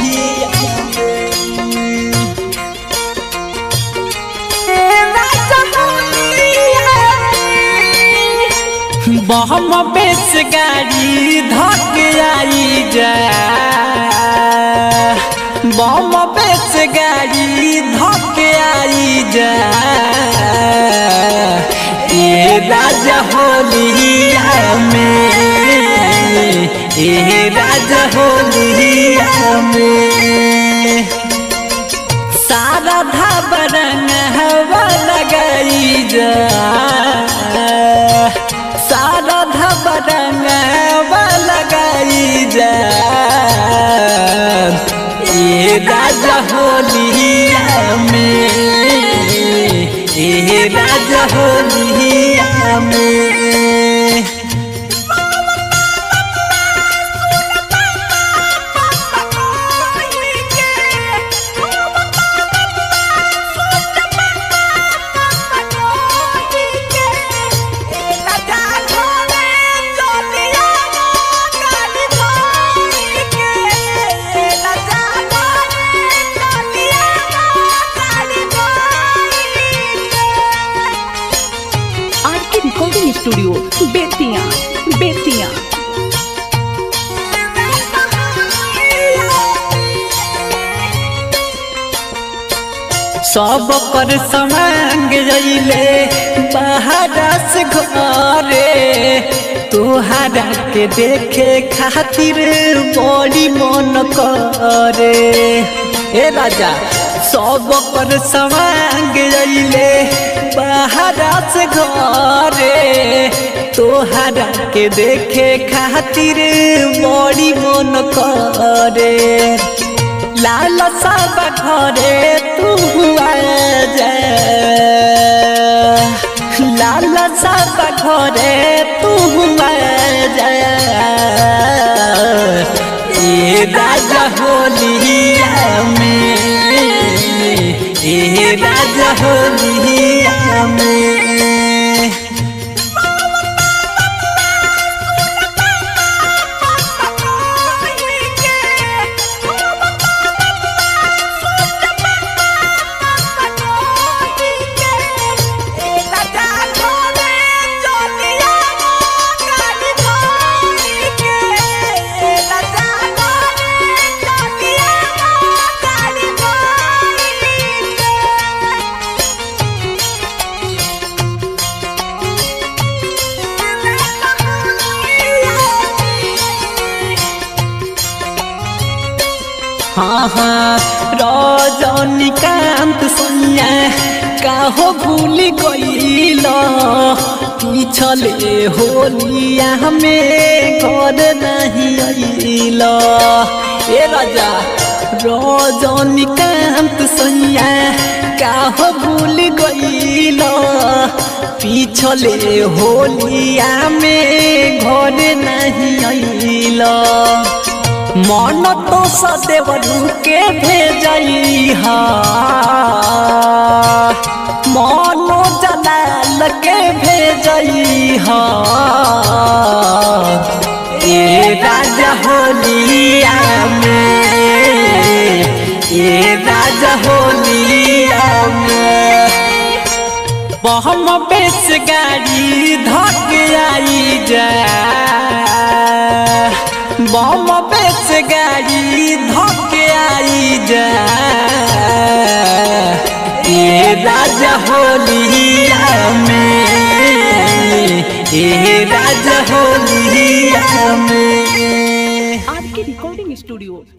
होलिया बहम बेस गाड़ी धक आई जा बम बेस गाड़ी धक आई जा ये राजा होलिया में ये राजा होलिया में सारा धाबरंग हवा लगाई जा सारा धाबरंग हवा लगाई जा ये राजा होलिया में ये राजा होलिया में आर के रिकॉर्डिंग स्टूडियो बेतिया बेतिया सब पर समांग रैले बाहरा से घरे तुहारा के देखे खातिर बड़ी मन करे ए राजा सब पर समांग रैले बाहरा से घरे तोहरा के देखे खातिर बड़ी मन करे लाल सब घरे तू जा लाल सब घरे तू जा ये राजा होलिया में ये राजा होलिया में हाँ हाँ रजनीकांत सैया काहो भूल गईल पिछले होलिया में घर नहीं अइल ए राजा रजनीकांत सैया काहो भूल गईल पिछले होलिया में घर नहीं अइल मन तो सदेवरू के भेजई हा मनो जलाल के भेजई हा ए राजा होलिया में ए राजा होलिया में बहम बेस गाड़ी धक आई जा बम बेस गाड़ी धक आई जा ये राजा होलिया में ये राजा होलिया में आर के रिकॉर्डिंग स्टूडियो